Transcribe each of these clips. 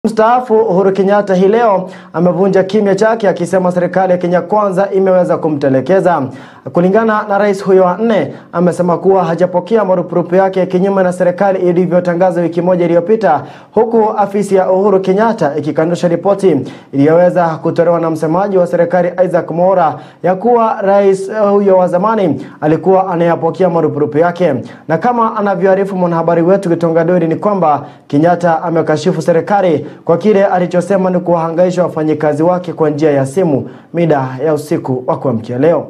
Mstaafu Uhuru Kenyatta hii leo amevunja kimya chake akisema serikali ya Kenya Kwanza imeweza kumtelekeza. Kulingana na rais huyo wa nne, amesema kuwa hajapokea marupurupu yake kinyume na serikali ilivyotangaza wiki moja iliyopita, huku afisi ya Uhuru Kenyatta ikikanusha ripoti iliyoweza kutolewa na msemaji wa serikali Isaac Mwaura ya kuwa rais huyo wa zamani alikuwa anayapokea marupurupu yake. Na kama anavyoarifu mwanahabari wetu Gitonga Dori ni kwamba Kenyatta amekashifu serikali kwa kile alichosema ni kuwahangaisha wafanyikazi wake kwa njia ya simu mida ya usiku wa kuamkia leo.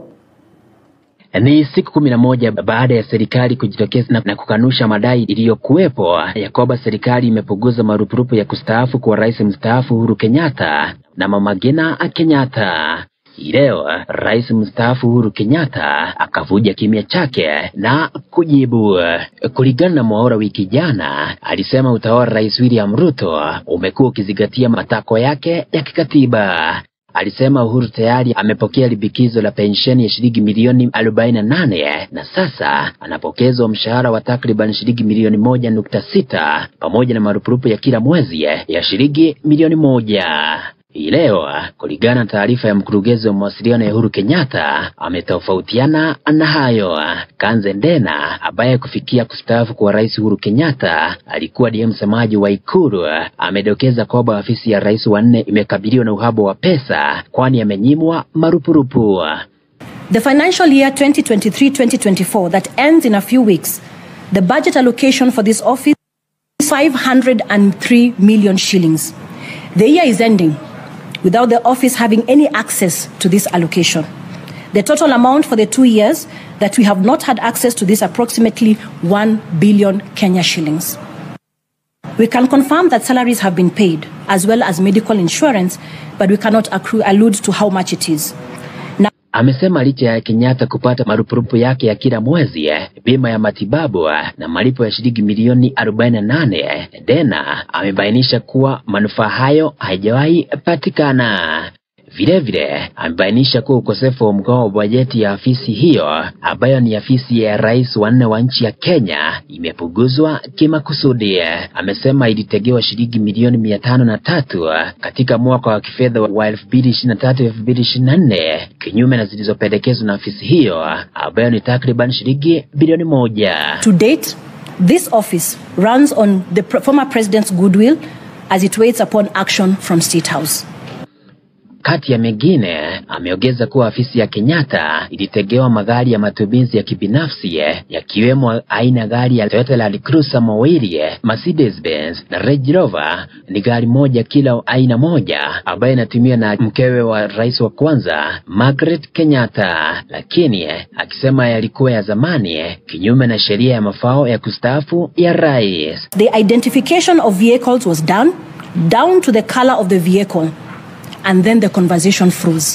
Ni siku kumi na moja baada ya serikali kujitokeza na, na kukanusha madai iliyokuwepo ya kwamba serikali imepunguza marupurupu ya kustaafu kwa rais mstaafu Uhuru Kenyatta na Mama Ngina Kenyatta. Leo rais mstaafu Uhuru Kenyatta akavuja kimya chake na kujibu. Kulingana na Mwaura, wiki jana alisema utawala rais William Ruto umekuwa ukizingatia matakwa yake ya kikatiba. Alisema Uhuru tayari amepokea libikizo la pensheni ya shilingi milioni 48 na sasa anapokezwa mshahara wa takriban shilingi milioni moja nukta sita pamoja na marupurupu ya kila mwezi ya shilingi milioni moja. Hii leo kulingana na taarifa ya mkurugenzi wa mawasiliano ya Uhuru Kenyatta, ametofautiana na hayo. Kanze Ndena ambaye kufikia kustaafu kwa rais Uhuru Kenyatta alikuwa ndiye msemaji wa Ikulu, amedokeza kwamba afisi ya rais wa nne imekabiliwa na uhaba wa pesa, kwani amenyimwa marupurupu. The financial year 2023-2024 that ends in a few weeks, the budget allocation for this office is 503 million shillings. The year is ending without the office having any access to this allocation. The total amount for the two years that we have not had access to this approximately 1 billion Kenya shillings. We can confirm that salaries have been paid as well as medical insurance, but we cannot accrue, allude to how much it is. Amesema licha ya Kenyatta kupata marupurupu yake ya kila mwezi, bima ya matibabu na malipo ya shilingi milioni 48, Dena amebainisha kuwa manufaa hayo haijawahi patikana. Vilevile amebainisha kuwa ukosefu wa mgao wa bajeti ya afisi hiyo ambayo ni afisi ya rais wa nne wa nchi ya Kenya imepunguzwa kimakusudi. Amesema ilitegewa shilingi milioni mia tano na tatu katika mwaka wa kifedha wa 2023-2024 kinyume na zilizopendekezwa na afisi hiyo ambayo ni takriban shilingi bilioni moja. To date, this office runs on the former president's goodwill as it waits upon action from State House. Kati ya mengine ameongeza kuwa afisi ya Kenyatta ilitegewa magari ya matumizi ya kibinafsi yakiwemo aina gari ya Toyota Land Cruiser mawili, Mercedes Benz na Range Rover ni gari moja kila aina moja, ambayo inatumiwa na mkewe wa rais wa kwanza Margaret Kenyatta, lakini akisema yalikuwa ya zamani, kinyume na sheria ya mafao ya kustaafu ya rais. The identification of vehicles was done down to the color of the vehicle and then the conversation froze.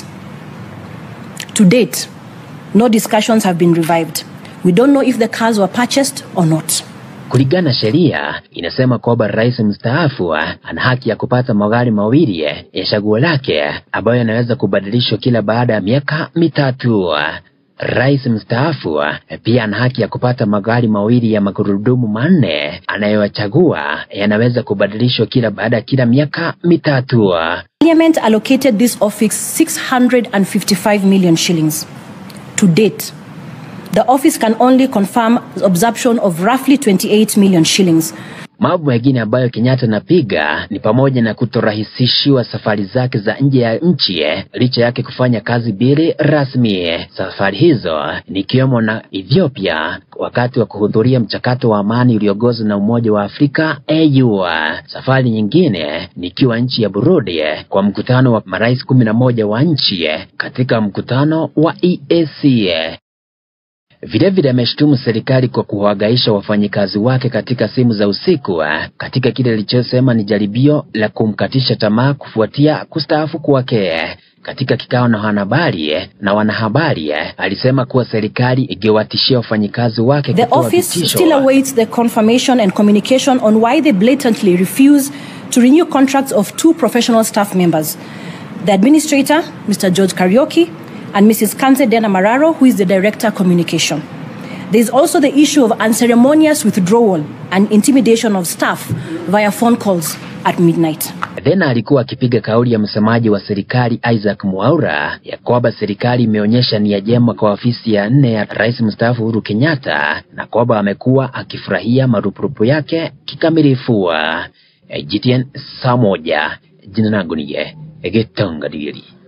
To date, no discussions have been revived. We don't know if the cars were purchased or not. Kulingana na sheria inasema kwamba rais mstaafu ana haki ya kupata magari mawili ya chaguo lake ambayo yanaweza kubadilishwa kila baada ya miaka mitatu. Rais mstaafu pia ana haki ya kupata magari mawili ya magurudumu manne anayoyachagua yanaweza kubadilishwa kila baada ya kila miaka mitatu. Parliament allocated this office 655 million shillings. To date, the office can only confirm absorption of roughly 28 million shillings. Mambo mengine ambayo Kenyatta anapiga ni pamoja na kutorahisishiwa safari zake za nje ya nchi licha yake kufanya kazi mbili rasmi. Safari hizo ni ikiwemo na Ethiopia wakati wa kuhudhuria mchakato wa amani uliongozwa na Umoja wa Afrika AU. Safari nyingine ni ikiwa nchi ya Burundi kwa mkutano wa marais kumi na moja wa nchi katika mkutano wa EAC. Vilevile ameshutumu serikali kwa kuwagaisha wafanyikazi wake katika simu za usiku katika kile alichosema ni jaribio la kumkatisha tamaa kufuatia kustaafu kwake. Katika kikao na wanahabari na wanahabari alisema kuwa serikali ingewatishia wafanyikazi wake The kutoa office vitisho. still awaits the confirmation and communication on why they blatantly refuse to renew contracts of two professional staff members the administrator, Mr. George Karaoke, and Mrs. Kanze Dena Mararo, who is the director communication. There is also the issue of unceremonious withdrawal and intimidation of staff via phone calls at midnight. Tena alikuwa akipiga kauli ya msemaji wa serikali Isaac Mwaura ya kwamba serikali imeonyesha nia njema kwa ofisi ya nne ya rais mstaafu Uhuru Kenyatta na kwamba amekuwa akifurahia marupurupu yake kikamilifu. GTN saa moja. Jina langu ni Gitonga Diri.